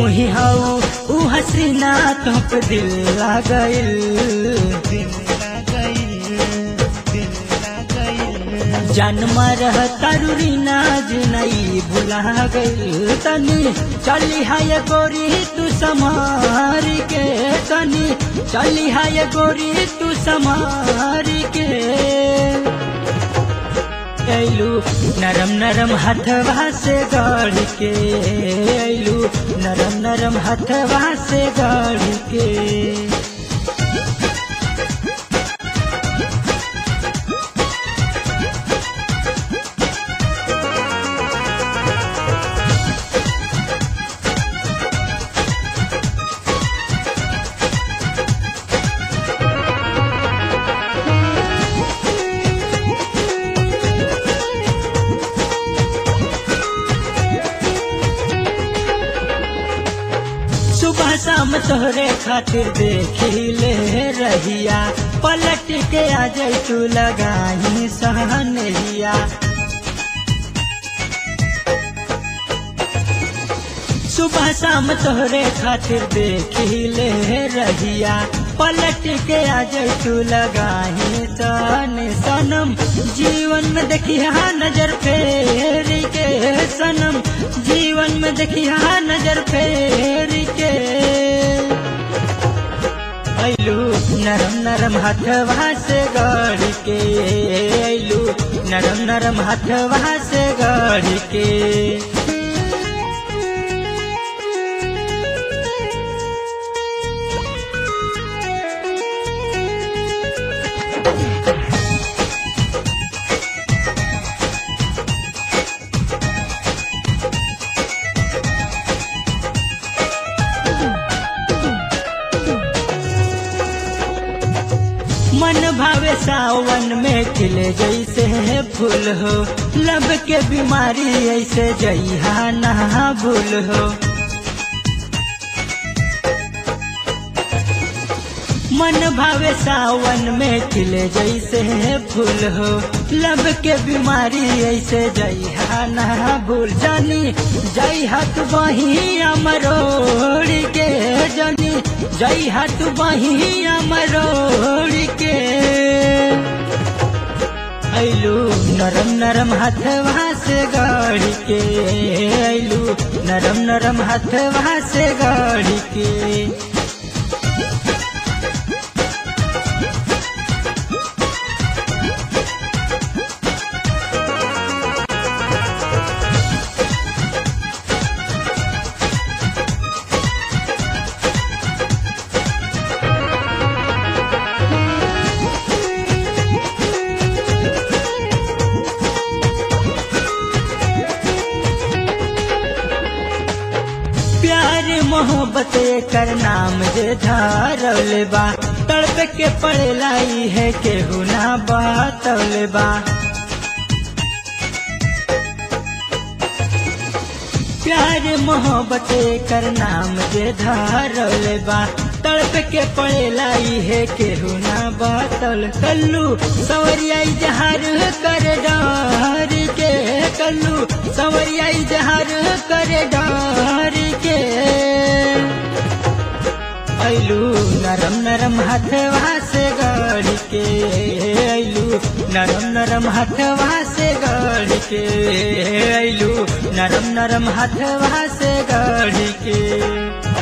तू ही हाउ ऊ हसीना तो पे दिल लागल दिल लागल दिल लागल जन्म रह तरुरी नाज नहीं भुला गई तनी चली है गोरी तू समार के तनी चली है गोरी तू समार के ऐलू नरम नरम हथवा से गढ़ के ऐलू नरम नरम हथवा से गढ़ के सुबह शाम तोहरे खातिर देखिले रहिया पलट के आ जाई तू लगाही सहनहिया सुबह शाम तोहरे खातिर देखिले रहिया पलट के आ जाई तू लगाही सन सनम जीवन में देखिया नजर फेर के सनम जीवन में देखिया नजर फेर के ऐलू नरम नरम हथवा से गढ़ के ऐलू नरम नरम हथवा से गढ़ के मन भावे सावन में खिले जैसे है फूल हो लब के बीमारी ऐसे जइहा नहा भूल हो मन भावे सावन में खिले जैसे है फूल हो लब के बीमारी ऐसे जइहा नहा भूल जानी जई हाथ बही अमरोड़ के जानी जई हाथ बही अमरोड़ के ऐलू नरम नरम हथवा से गाड़ी के ऐलू नरम नरम हथवा से गाड़ी के प्यार मोहब्बत कर नाम जे धारल बा तड़प के पड़लाई है केहू ना बातल बा प्यार मोहब्बत कर नाम जे धारल बा तड़प के पड़लाई है केहू ना बातल कल्लू सवरिया जहार कर डार के कल्लू सवरिया जहार कर डार के ऐलू नरम नरम हथवा से गाड़ी के ऐलू नरम नरम हथवा से गाड़ी के ऐलू नरम नरम हथवा से गाड़ी के